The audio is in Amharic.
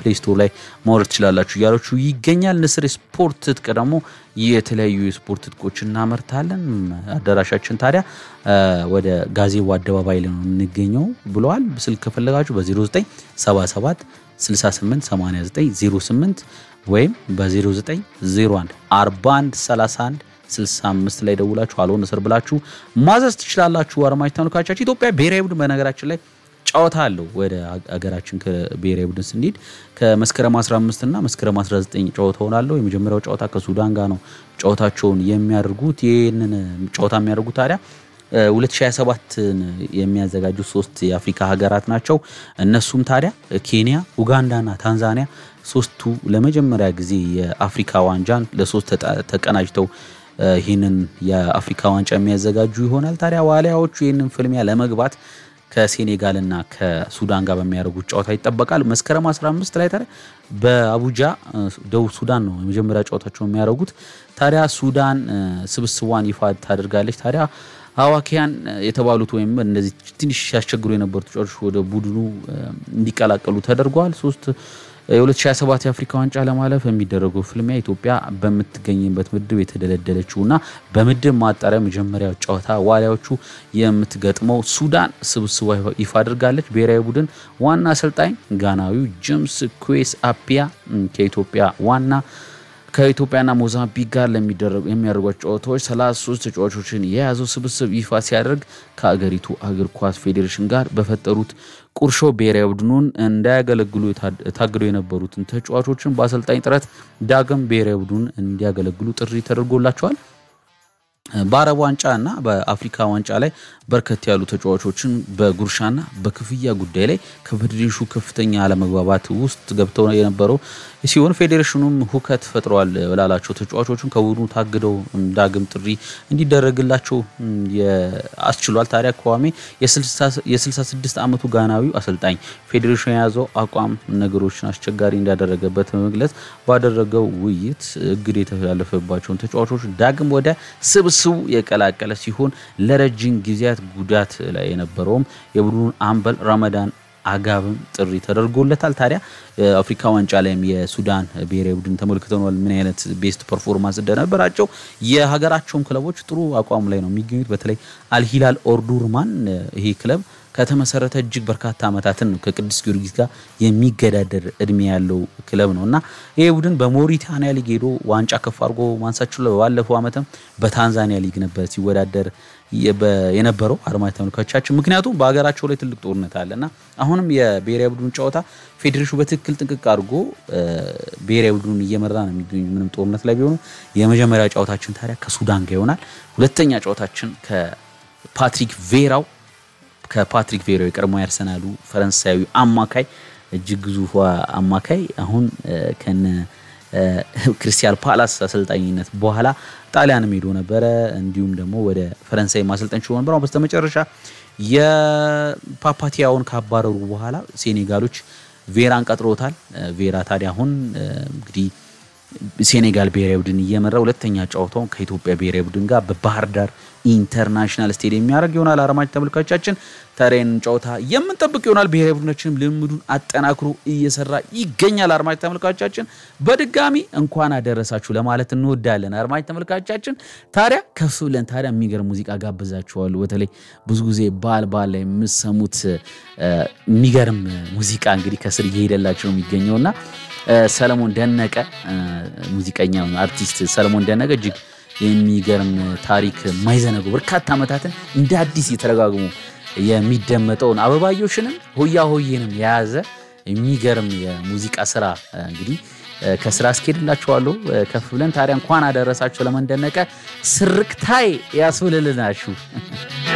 ፕሌይ ስቶር ላይ ማውረድ ትችላላችሁ እያላችሁ ይገኛል። ንስር ስፖርት ትጥቅ ደግሞ የተለያዩ የስፖርት ትጥቆች እናመርታለን። አዳራሻችን ታዲያ ወደ ጋዜቦ አደባባይ ላይ ነው የምንገኘው ብለዋል። ስልክ ከፈለጋችሁ በ0977 68 89 08 ወይም በ0901 41 31 65 ላይ ደውላችሁ አልሆን እስር ብላችሁ ማዘዝ ትችላላችሁ። አድማጭ ተመልካቾቻችን ኢትዮጵያ ብሔራዊ ቡድን በነገራችን ላይ ጨዋታ አለው። ወደ አገራችን ከብሔራዊ ቡድን ስንሄድ ከመስከረም 15 እና መስከረም 19 ጨዋታ ሆናለሁ። የመጀመሪያው ጨዋታ ከሱዳን ጋር ነው ጨዋታቸውን የሚያደርጉት። ይህንን ጨዋታ የሚያደርጉት ታዲያ 2027ን የሚያዘጋጁት ሶስት የአፍሪካ ሀገራት ናቸው። እነሱም ታዲያ ኬንያ፣ ኡጋንዳና ታንዛኒያ ሶስቱ ለመጀመሪያ ጊዜ የአፍሪካ ዋንጫን ለሶስት ተቀናጅተው ይህንን የአፍሪካ ዋንጫ የሚያዘጋጁ ይሆናል። ታዲያ ዋሊያዎቹ ይህንን ፍልሚያ ለመግባት ከሴኔጋልና ከሱዳን ጋር በሚያደርጉት ጨዋታ ይጠበቃል። መስከረም 15 ላይ ታዲያ በአቡጃ ደቡብ ሱዳን ነው የመጀመሪያ ጨዋታቸው የሚያደርጉት። ታዲያ ሱዳን ስብስቧን ይፋ ታደርጋለች። ታዲያ አዋኪያን የተባሉት ወይም እነዚህ ትንሽ ሲያስቸግሩ የነበሩ ተጫዋቾች ወደ ቡድኑ እንዲቀላቀሉ ተደርጓል። ሶስት የ2027 የአፍሪካ ዋንጫ ለማለፍ የሚደረገው ፍልሚያ ኢትዮጵያ በምትገኝበት ምድብ የተደለደለችው እና በምድብ ማጣሪያ መጀመሪያ ጨዋታ ዋሊያዎቹ የምትገጥመው ሱዳን ስብስቧ ይፋ አድርጋለች። ብሔራዊ ቡድን ዋና አሰልጣኝ ጋናዊው ጄምስ ኩዌስ አፒያ ከኢትዮጵያ ዋና ከኢትዮጵያና ሞዛምቢክ ጋር የሚያደርጓቸው ጨዋታዎች 33 ተጫዋቾችን የያዘው ስብስብ ይፋ ሲያደርግ ከአገሪቱ እግር ኳስ ፌዴሬሽን ጋር በፈጠሩት ቁርሾ ብሔራዊ ቡድኑን እንዳያገለግሉ ታግደው የነበሩትን ተጫዋቾችን በአሰልጣኝ ጥረት ዳግም ብሔራዊ ቡድኑን እንዲያገለግሉ ጥሪ ተደርጎላቸዋል። በአረብ ዋንጫ እና በአፍሪካ ዋንጫ ላይ በርከት ያሉ ተጫዋቾችን በጉርሻና በክፍያ ጉዳይ ላይ ከፌዴሬሽኑ ከፍተኛ አለመግባባት ውስጥ ገብተው የነበረው ሲሆን ፌዴሬሽኑም ሁከት ፈጥረዋል ላላቸው ተጫዋቾችን ከቡድኑ ታግደው ዳግም ጥሪ እንዲደረግላቸው አስችሏል። ታዲያ ከዋሜ የ66 ዓመቱ ጋናዊው አሰልጣኝ ፌዴሬሽኑ የያዘው አቋም ነገሮችን አስቸጋሪ እንዳደረገበት በመግለጽ ባደረገው ውይይት እግድ የተላለፈባቸውን ተጫዋቾች ዳግም ወደ ስብስቡ የቀላቀለ ሲሆን ለረጅም ጊዜያት ጉዳት ላይ የነበረውም የቡድኑን አምበል ረመዳን አጋብም ጥሪ ተደርጎለታል። ታዲያ አፍሪካ ዋንጫ ላይም የሱዳን ብሔራዊ ቡድን ተመልክተናል ምን አይነት ቤስት ፐርፎርማንስ እንደነበራቸው። የሀገራቸውም ክለቦች ጥሩ አቋም ላይ ነው የሚገኙት። በተለይ አልሂላል ኦርዱርማን ይሄ ክለብ ከተመሰረተ እጅግ በርካታ ዓመታትን ነው ከቅዱስ ጊዮርጊስ ጋር የሚገዳደር እድሜ ያለው ክለብ ነው እና ይህ ቡድን በሞሪታንያ ሊግ ሄዶ ዋንጫ ከፍ አድርጎ ማንሳት ችሏል። ባለፈው ዓመትም በታንዛኒያ ሊግ ነበር ሲወዳደር የነበረው አድማጭ ተመልካቾቻችን። ምክንያቱም በሀገራቸው ላይ ትልቅ ጦርነት አለና አሁንም የብሔራዊ ቡድኑ ጨዋታ ፌዴሬሽኑ በትክክል ጥንቅቅ አድርጎ ብሔራዊ ቡድኑን እየመራ ነው የሚገኙ ምንም ጦርነት ላይ ቢሆኑ። የመጀመሪያ ጨዋታችን ታዲያ ከሱዳን ጋር ይሆናል። ሁለተኛ ጨዋታችን ከፓትሪክ ቬራው ከፓትሪክ ቬራው የቀድሞ ያርሰናሉ ፈረንሳዊ አማካይ እጅግ ግዙፏ አማካይ አሁን ከነ ክሪስታል ፓላስ አሰልጣኝነት በኋላ ጣሊያንም ሄዶ ነበረ። እንዲሁም ደግሞ ወደ ፈረንሳይ ማሰልጠን ችሎ ነበር። አሁን በስተመጨረሻ የፓፓቲያውን ካባረሩ በኋላ ሴኔጋሎች ቬራን ቀጥሮታል። ቬራ ታዲያ አሁን እንግዲህ ሴኔጋል ብሔራዊ ቡድን እየመራ ሁለተኛ ጨዋታውን ከኢትዮጵያ ብሔራዊ ቡድን ጋር በባህር ዳር ኢንተርናሽናል ስቴዲየም የሚያደርግ ይሆናል። አድማጭ ተመልካቾቻችን ታዲያን ጨዋታ የምንጠብቅ ይሆናል። ብሔራዊ ቡድናችንም ልምዱን አጠናክሮ እየሰራ ይገኛል። አድማጭ ተመልካቾቻችን በድጋሚ እንኳን አደረሳችሁ ለማለት እንወዳለን። አድማጭ ተመልካቾቻችን ታዲያ ከፍ ብለን ታዲያ የሚገርም ሙዚቃ ጋብዛችኋለሁ። በተለይ ብዙ ጊዜ በዓል በዓል ላይ የምሰሙት የሚገርም ሙዚቃ እንግዲህ ከስር እየሄደላቸው ነው የሚገኘውና ሰለሞን ደነቀ ሙዚቀኛ አርቲስት ሰለሞን ደነቀ እጅግ የሚገርም ታሪክ የማይዘነጉ በርካታ ዓመታትን እንደ አዲስ የተረጋግሙ የሚደመጠውን አበባዮሽንም ሆያ ሆዬንም የያዘ የሚገርም የሙዚቃ ስራ እንግዲህ ከስራ አስኬድላችኋለሁ። ከፍ ብለን ታዲያ እንኳን አደረሳችሁ ለመንደነቀ ስርቅታይ ያስብልልናችሁ